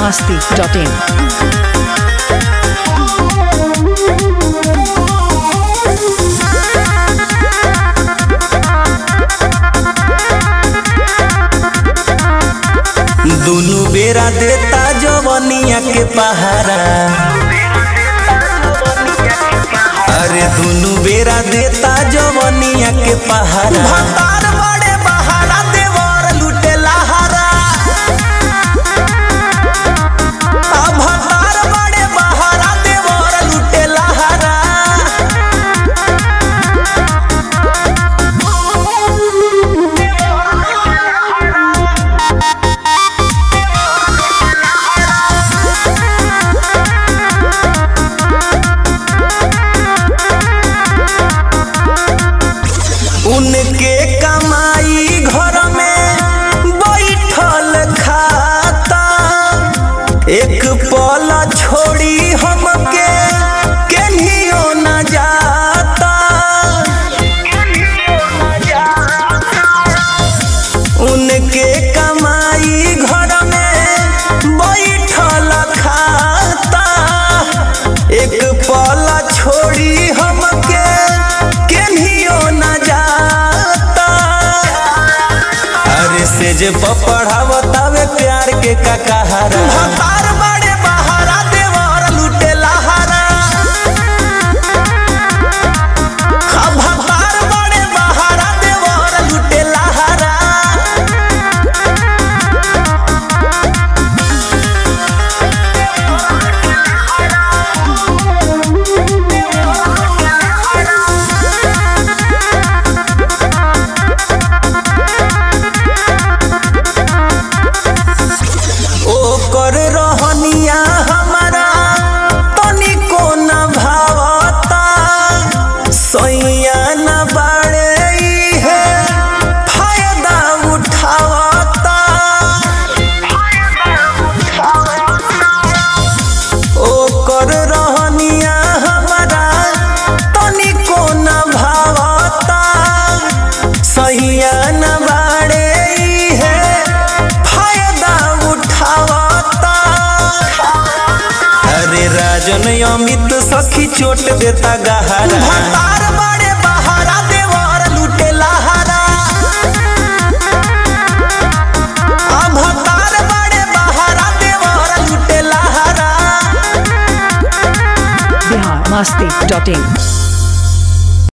masti.in. दुनु बेरा देता जवनिया के पहारा अरे दुनु बेरा देता जवनिया के पहारा भतार बड़े बहारा देवर लुटे लहारा आ भतार बड़े बहारा देवर लुटे लहारा उनके कमाई घर में बैठल खाता एक पल छोड़ी हमके केनियो न जाता उनके कमाई घर में बैठल खाता एक पल छोड़ी हमके केनियो न जाता अरे से जे पढ़ावतावे प्यार के का कहारा भतार बड़े बहारा देवर लुटे लहारा हा भतार बड़े बहारा देवर लुटे लहारा ओकर रहनिया हमारा तनिको न भावता सैया न बाड़े है फायदा उठावता ओकर रहनिया हमारा तनिको न भावता सैया न बाड़े है फायदा उठावता अरे राजन अमित सखी चोट देता गहरा भतार बड़े बहारा देवर लुटे लहारा आ भतार बड़े बहारा देवर लुटे लहारा Bihar masti.in.